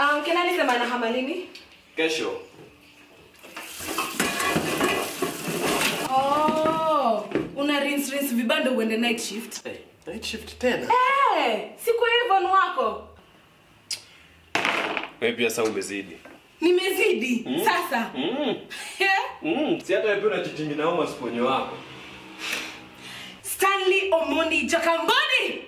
Um, Ken alisema anahama lini? Kesho. Oh, una rinse rinse vibando uende night shift. Hey, night shift tena. Eh, siku hivyo ni wako. Wewe pia sasa umezidi. Nimezidi sasa. Mm. Eh? Mm, si hata wewe pia unachitingi na homa siponyo wako. Stanley Omondi Jakamboni.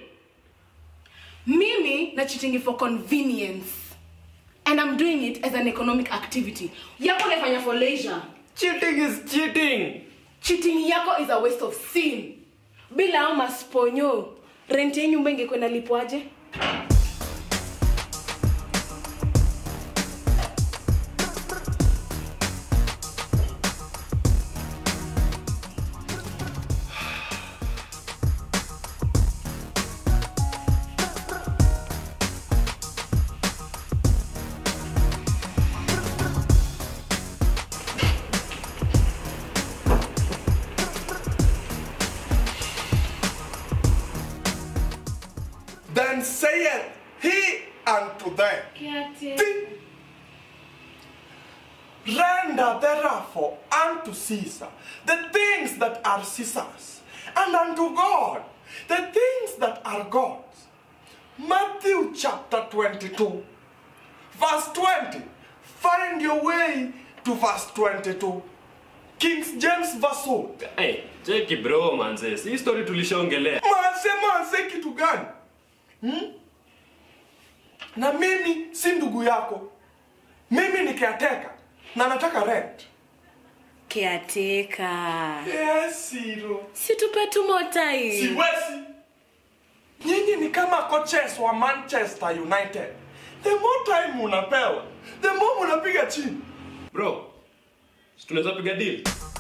Mimi na cheating for convenience. And I'm doing it as an economic activity. Yako naifanya for leisure. Cheating is cheating. Cheating yako is a waste of sin. Bila hao masponyo, rent ya nyumba ingekwenda lipwaje? Then saith he unto them, Render therefore unto Caesar the things that are Caesar's, and unto God the things that are God's. Matthew chapter 22, verse 20. Find your way to verse 22. King James verse 1. Hey, cheki bro manze. Si story tulishaongelea. Manze, manze kitu gani? Hmm? Na mimi si ndugu yako. Mimi ni caretaker na nataka rent. Caretaker. Yes, Siro. Situpe tu more time. Siwezi. Nyinyi ni kama coaches wa Manchester United. The more time unapewa, the more unapiga chini. Bro, si tunaweza piga deal.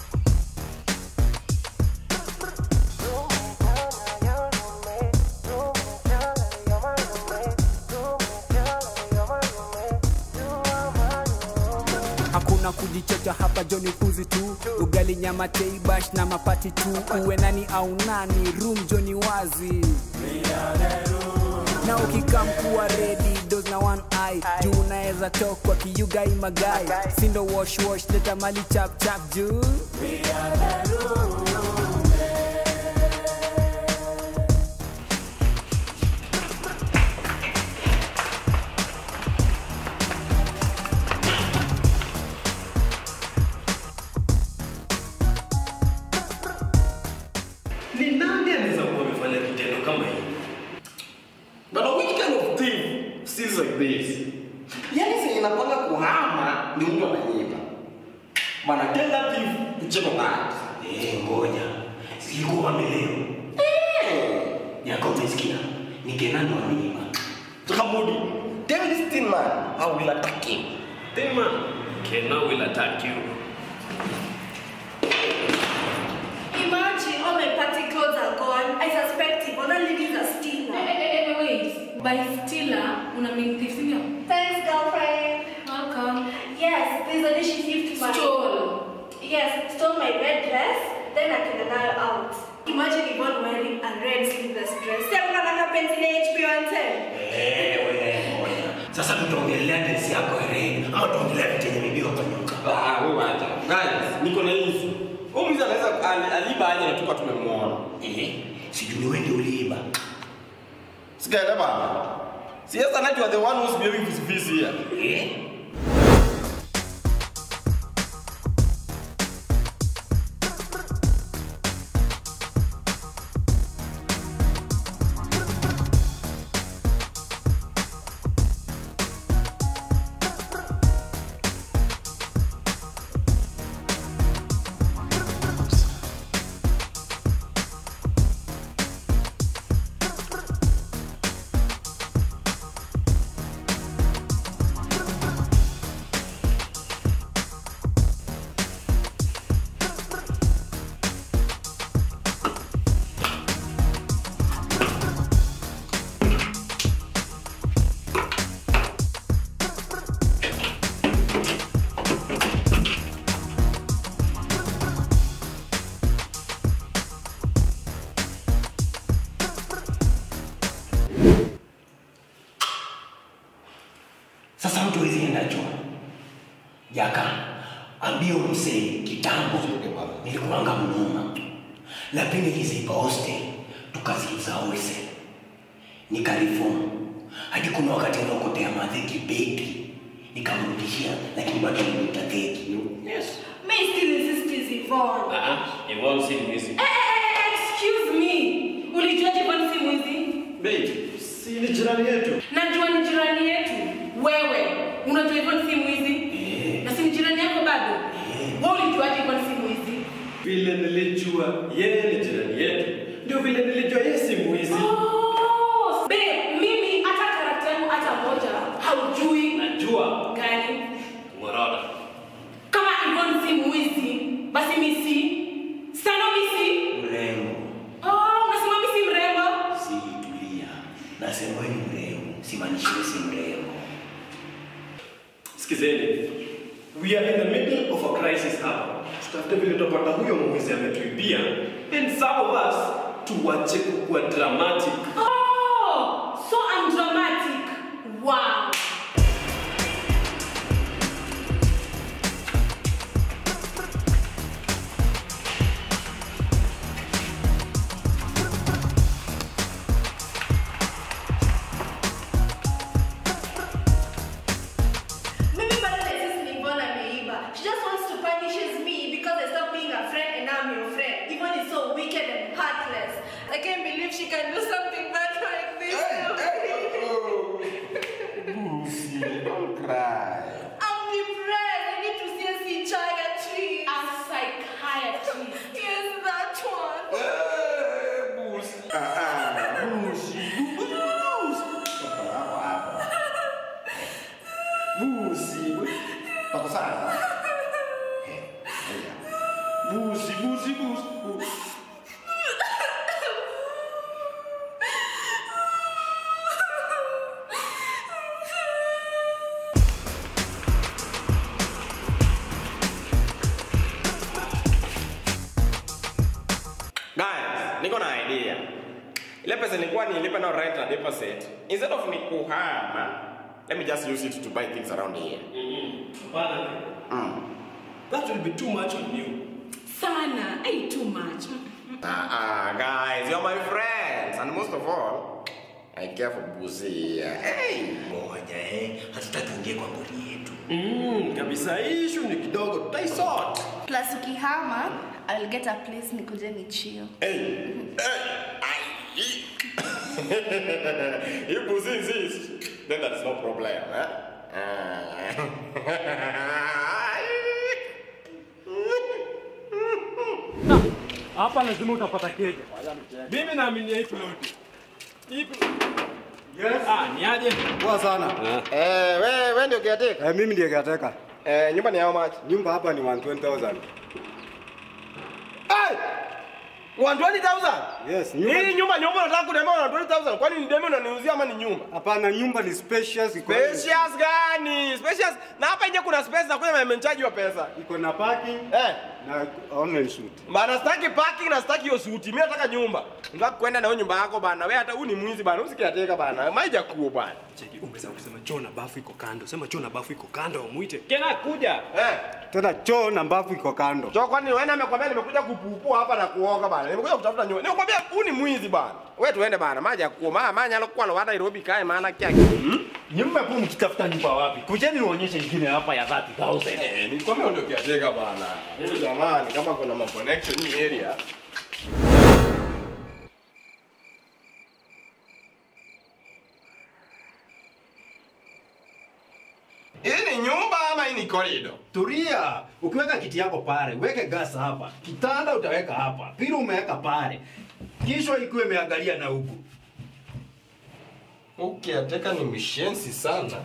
hakuna kujichocha hapa joni kuzi tu ugali nyama teibash na mapati tu uwe nani au nani room joni wazi na ukikam kuwa redi dos na one eye juu unaweza tokwa kiyugai magai sindo wash wash leta mali chap chap juu Ni nani anaweza kuwa amefanya kitendo kama hiki? But which kind of thing seems like this? Yaani senye napanga kuhama ndio mtu ananyima. Bana tenda thief kucheko kati. Eh, ngoja. Silikuwa wameleo. Yako umesikia? Ni Kenani wamenyima. Tukamudi. Tell this thin man how will attack him. Then man, Kena will attack you. Imagine all my party clothes are gone. I suspect him. Other ladies are still. Eh, eh, eh, wait. By Stila, una mean thief, sindio? Thanks, girlfriend. Welcome. Yes, there's a day she thieved my. Stole. Yes, stole my red dress. Then I can her out. Imagine Yvonne wearing a red sleeveless dress. Sema kama penzi la HP 110. Eh, wewe ngoja. Sasa tutaongelea dress yako ya red ama tutaongelea vitu yenye bibi wakanyoka. Ah, wewe acha. Guys, niko na hizi. Huyu mzee anaweza ali- aliba aje na tuka tumemwona. Eh, sijui ni wewe ndio uliiba. Sikaenda bana. Si yes, and you are the one who's behaving this busy here. Eh? Sasa mtu hawezi enda choo. Jaka, ambia msee kitambo nilikuanga mnoma. Lakini nilizipa hostel tukaziuza wholesale. Nikariform. Hadi kuna wakati naokotea madhe kibeti. Nikamrudishia lakini bado nilimta theki. Yes. May still insist is Yvonne. Ah, Yvonne si mwizi. Eh, eh, eh, excuse me. Ulijuaje Yvonne si mwizi? Babe, si ni jirani yetu. Najua ni jirani yetu. Wewe unajua Yvonne si mwizi? Eh. Na si ni jirani yako bado? Wewe ulijuaje Yvonne si mwizi? Vile nilijua yeye ni jirani yetu, ndio vile nilijua yeye si mwizi. Oh, babe, mimi hata karakta yangu hata moja haujui Najua gani? Morada. Kama Yvonne si mwizi, basi mimi si. Sana mimi si. Mrembo. Oh, unasema mimi si mrembo? Si tulia. Nasema wewe ni mrembo. Simaanishi wewe si mrembo. Sikizeni, we are in the middle of a crisis hapa. Tutafute vile tutapata huyo mwizi ametuibia, and some of us tuwache kukuwa dramatic. Oh, so I'm dramatic. Wow. Mimi bado naexist ni Yvonne ameiba. She just wants to punishes me because I stopped being her friend and now I'm your friend. Yvonne is so wicked and heartless. I can't believe she can do something bad like this. Don't cry. I'm depressed. I need to see a psychiatrist. A psychiatrist. Yes, that one. Ah, ah, busi, busi. Papa yako hapa. Busi. Pako sawa? Eh, ngoja. Busi, busi, busi, busi. Guys, niko na idea. Ile pesa nilikuwa nilipe na rent na deposit. Instead of ni kuhama, let me just use it to buy things around here. Hapana. That will be too much on you. Sana. Hey, too much. Ah, ah, guys, you're my friends. And most of all, I care for Busi. Hey! Ngoja eh, hatutaki uingie kwa ngori yetu. Mm, kabisa hii issue ni kidogo tutaisort. Plus ukihama, I'll get a place nikuje ni chill. Hey! Hey! Ay! If Busi insists, then that's no problem. Eh? hapa lazima utapata keja. Mimi naamini hii plot. Hii Yes. Ah, ni aje? Poa sana. Eh, we, we ndio kiateka. Eh, mimi ndiye kiateka. Eh, nyumba ni how much? Nyumba hapa ni 120,000. Hey! 120,000? Yes, nyumba. Hii nyumba nyumba unataka kuniambia 120,000? Kwani ni demi unaniuzia ama ni nyumba? Hapana, nyumba ni spacious. iko- Spacious gani? Spacious. Na hapa nje kuna space na kuna mmenchaji wa pesa. Iko na parking Eh, na online shoot. bana sitaki parking na sitaki hiyo suti. Mimi nataka nyumba. Nataka kwenda na hiyo nyumba yako bana. Wewe hata huu ni mwizi bana. Usikiateka bana. Maija kuo bana. Cheki, umeweza kusema choo na bafu iko kando. Sema choo na bafu iko kando, muite. Kena kuja. Eh, Tena choo na mbavu iko kando. cho kwani wewe amekwambia nimekuja kupupua hapa na kuoga bana. Nimekuja kutafuta nyumba. Nimekwambia huu ni mwizi bana. Wewe tuende bana. Maja kuo. Mama manya alokuwa lo Nairobi kae maana kyake. Nyumba hapo mkitafuta nyumba wapi? Kujeni nionyeshe ingine hapa ya 30,000. Eh, nilikwambia ndio kiateka bana. Mimi jamani kama kuna ma connection hii area. Hii ni nyumba ama hii ni corridor? Tulia, ukiweka kiti yako pale, weke gas hapa. Kitanda utaweka hapa. Pili umeweka pale. Kisha ikuwe imeangalia na huku. Ukiateka ni mishensi sana.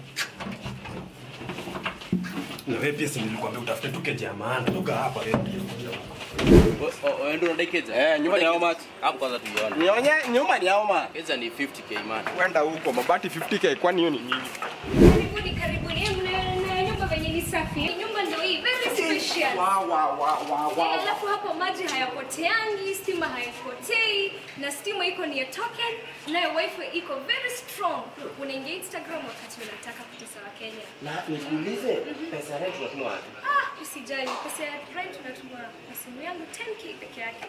Na wewe pia si nilikwambia utafute tu keja ya maana. Tuka hapa wewe pia. Ndio unadekeja? Eh, nyumba ni how much? Hapo kwanza tuione. Nionye nyumba ni how much? Keja ni 50k man. Kwenda huko mabati 50k kwani hiyo ni nini? Karibuni, karibuni. Eh, mna- na nyumba venye ni safi. Nyumba ndio hii, very special. Wow, wow, wow, wow, wow. Eh, Alafu hapo maji hayapoteangi, stima hayapotei, na stima iko ni ya token, nayo wifi iko very strong. Unaingia Instagram wakati unataka kutesa wa Kenya. Na nikuulize pesa rent tunatuma wapi? Ah, usijali, pesa ya rent tunatuma kwa simu yangu 10k peke yake.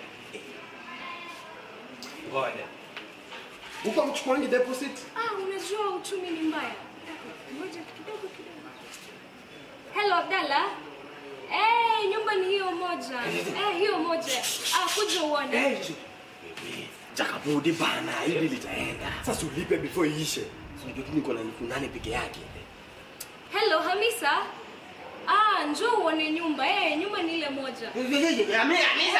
Ngoja. Huko mchukuangi deposit? Ah, unajua uchumi ni mbaya. Ngoja kidogo kidogo. Hello Abdalla. Eh, nyumba ni hiyo moja. Eh, hiyo moja. Ah, kuja uone. Jakabudi bana, hili litaenda. Sasa ulipe before iishe. Unajua tu niko na elfu nane peke yake. Hello Hamisa. Ah, njoo uone nyumba. Eh, nyumba ni ile moja. Hamisa.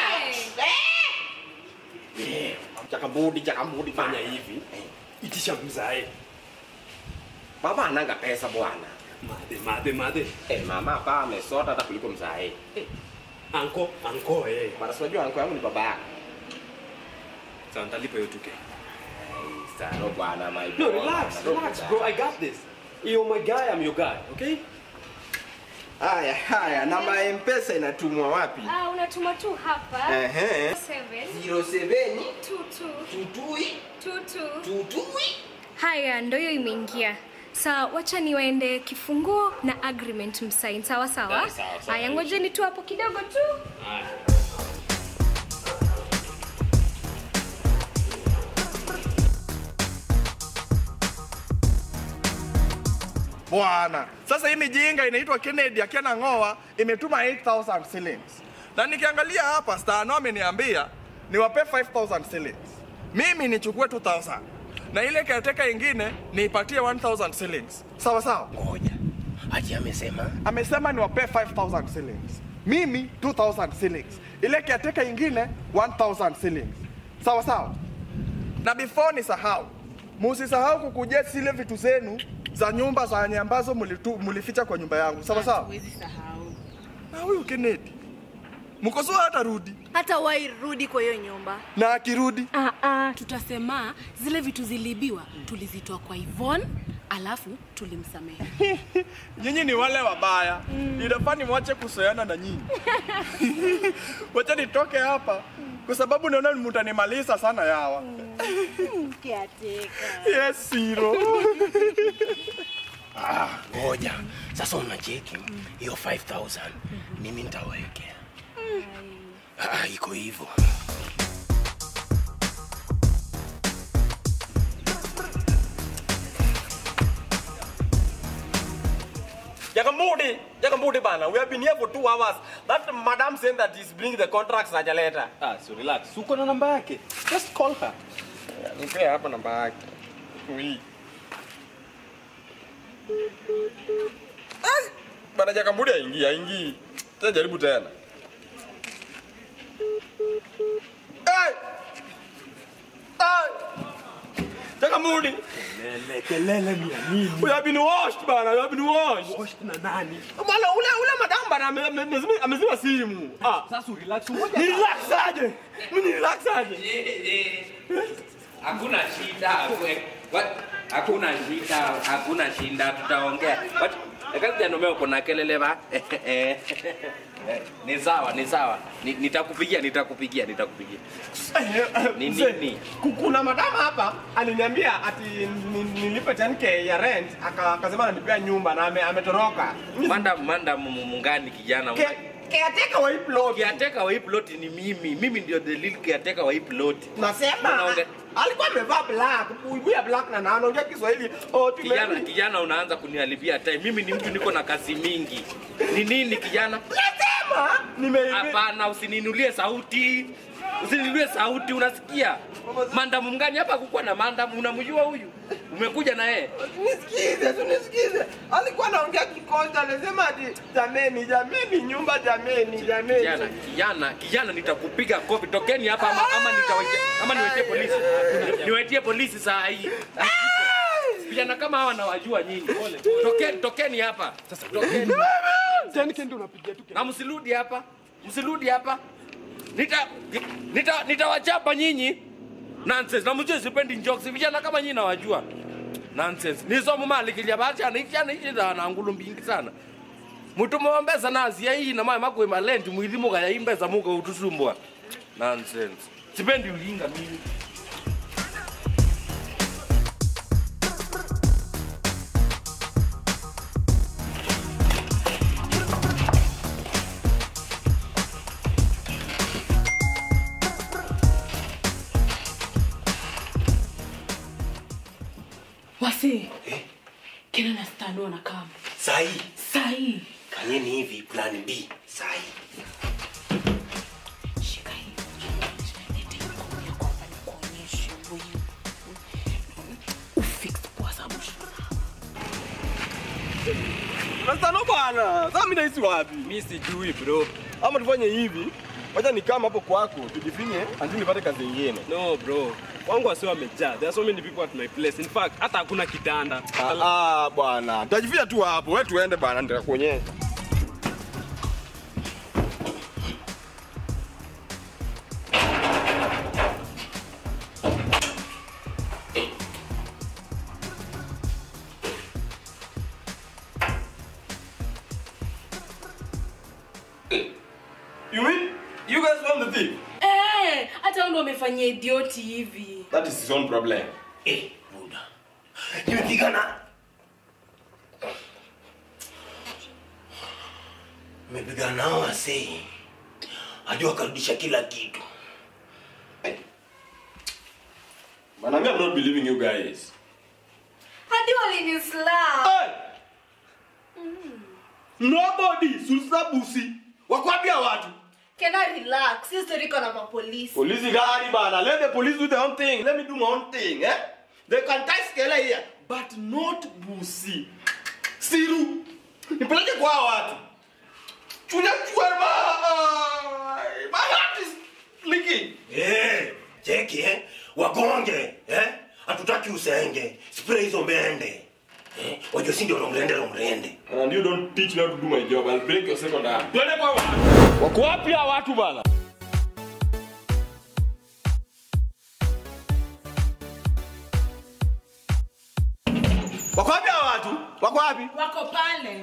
Eh. Jakabudi, jakabudi fanya hivi. Itisha mzae. Baba ananga pesa bwana. Madhe, madhe, madhe. Eh, mama hapa amesota hata kuliko mzae. Eh, Anko, anko, eh. bana si unajua anko yangu ni baba yako. Sasa nitalipa hiyo 2K. Saro bwana my No, boy. relax, Bana, relax, don't bro. I got this. You're my guy, I'm your guy, okay? Haya, haya, namba ya M-Pesa inatumwa wapi? Ah, unatuma tu hapa. Ehe. 7 07 22 tutui 22 tutui. Haya, ndo hiyo imeingia. Sawa, wacha niwaende kifunguo na agreement msain. Sawa sawa. Eh, sawa, sawa. Haya, ngojeni tu hapo kidogo tu. bwana sasa hii mijinga inaitwa kennedy akiana ng'oa imetuma 8000 shillings na nikiangalia hapa stano ameniambia niwape 5000 shillings mimi nichukue 2000 na ile kateka ingine niipatie 1000 shillings sawa sawa Ngoja. Ati amesema amesema niwape 5000 shillings mimi 2000 shillings ile kiateka ingine 1000 shillings sawa sawa na before nisahau musisahau kukujia zile vitu zenu za nyumba zenye ambazo mulitu- mulificha kwa nyumba yangu sawa sawa Huwezi sahau. na huyu Kennedy mkosoa hata rudi hata wairudi kwa hiyo nyumba na akirudi Ah, ah, tutasema zile vitu ziliibiwa tulizitoa kwa Yvonne alafu tulimsamehe. nyinyi ni wale wabaya mm. inafaa nimwache kusoeana na nyinyi wacha nitoke hapa kwa sababu naona mtanimaliza sana yawa kiateka yes siro Ah, ngoja sasa unacheki hiyo 5000 mimi nitawekea ah, iko hivyo Jakamudi, Jakamudi bana, we have been here for two hours. That madam saying that he's bringing the contracts hajaleta. Ah, so relax. Uko na namba yake. Just call her. Nipea hapa namba yake. Ui. Ah, Bana Jakamudi haingii, haingii. Tena jaribu tena. Hey! Hey! Jakamudi. Kelele, kelele ni ya nini? We have been washed bana, we have been washed. Washed na nani? Bana ule ule madam bana ame- ame- amezima- amezima simu. Ah. Sasa relax. Ngoja. Ni relax aje? Mimi ni relax aje? hakuna shida we- what- hakuna shida hakuna shida tutaongea What- ekati janomeo kuna kelele ba ni sawa ni sawa Ni- nitakupigia nitakupigia nitakupigia Ni Mzee, nini? ku- kuna madama hapa aliniambia ati ni- nilipe 10k ya rent aka- akasema ananipea nyumba na ame- ametoroka. manda manda mu- mungani kijana Ke- Caretaker wa hii plot. kiateka wa hii plot ni mimi mimi ndio the lead caretaker wa hii plot Nasema Unaonge- alikuwa amevaa black, buibui ya black na na anaongea Kiswahili. Oh, tume- kijana kijana unaanza kuniharibia time mimi ni mtu niko na kazi mingi ni nini kijana Nasema nimeibi. Hapana, usininulie sauti, usininulie sauti, unasikia? Mandamu mgani hapa? Kukuwa na mandamu, unamjua huyu? Umekuja na yeye? Nisikize, tu nisikize. Alikuwa anaongea Kikonja, anasema ati jameni, jameni, nyumba jameni, jameni. Kijana, kijana, kijana, nitakupiga kofi. Tokeni hapa ama, ama nitaweke, ama niwetie polisi, niwetie polisi saa hii. Vijana kama hawa nawajua nyinyi. Tokeni, tokeni hapa. Tokeni. Na msirudi hapa, msirudi hapa. Nita nita nitawachapa nyinyi. Nonsense. Na mjue sipendi jokes. Vijana kama nyinyi nawajua. Nonsense. Nisomo mali kilya bacha na ichana ichana na ngulu mbingi sana. Mutumo wa mbesa nazi ya hii na mama makwe malendi mwilimu kaya imbesa muka utusumbwa. Nonsense. Sipendi ujinga mimi. Kena na Stano wanakaa Sahi. sahi. Fanyeni hivi plan B. Sahi. Nastano bwana. Sasa mimi naishi wapi? Mimi sijui bro. Ama tufanye hivi. Wacha nikama hapo kwako tujifinye anzi nipate kazi nyingine. No bro. Wangu wasio wamejaa. There are so many people at my place. In fact, hata hakuna kitanda. Ah, ah bwana. Tutajifia tu hapo. Wewe tuende bwana nitakuonyesha. You mean you guys want the thief? Eh, hata wao ndio wamefanyia idioti hivi. That is his own problem. Eh, Buda. Nimepigana. Nimepigana nao wasee. Hadi wakarudisha kila kitu. Man, I'm not believing you guys. Hadi walinislap. Nobody susabusi. Wakwambia watu. Can I relax? Hii story iko na mapolisi. Polisi gari bana. Let the police do their own thing. Let me do my own thing, eh? They can tie skele here, but not busi. Siru. Nipeleke kwa hawa watu. Chunya chwerma. My heart is leaking. Eh, cheki eh. Wagonge, eh? Hatutaki usenge. Spray hizo mbende. Eh, wajua si ndio lomrende lomrende. And you don't teach me how to do my job. I'll break your second arm. Twende kwa watu. Wako wapi hawa watu bana? Wako wapi hawa watu? Wako wapi? Wako pale.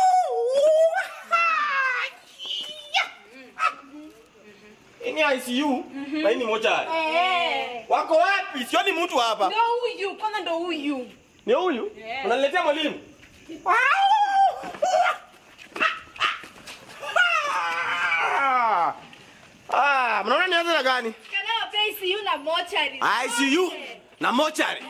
Hii ni ICU na hii ni mochari. Eh. Wako wapi? Sioni mtu hapa. Ndio huyu, kwanza ndio huyu. Ni huyu? Yeah. Unaniletea mwalimu? Ah! Ah, mnaona nianze na gani? Can I pay ICU na mochari? ICU na mochari.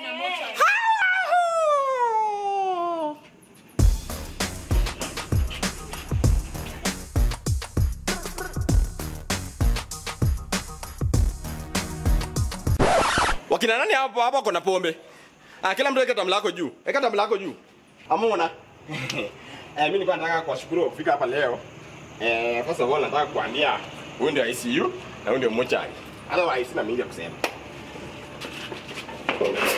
Wakina nani hapo hapo kuna pombe? Ah, kila mtu weka tamu lako juu. Weka tamu lako juu. Amuna. eh, mimi nilikuwa nataka kuwashukuru kwa kufika hapa leo. Eh, first of all nataka kuambia huyu ndio ICU na huyu ndio mochari. Otherwise sina mingi ya kusema.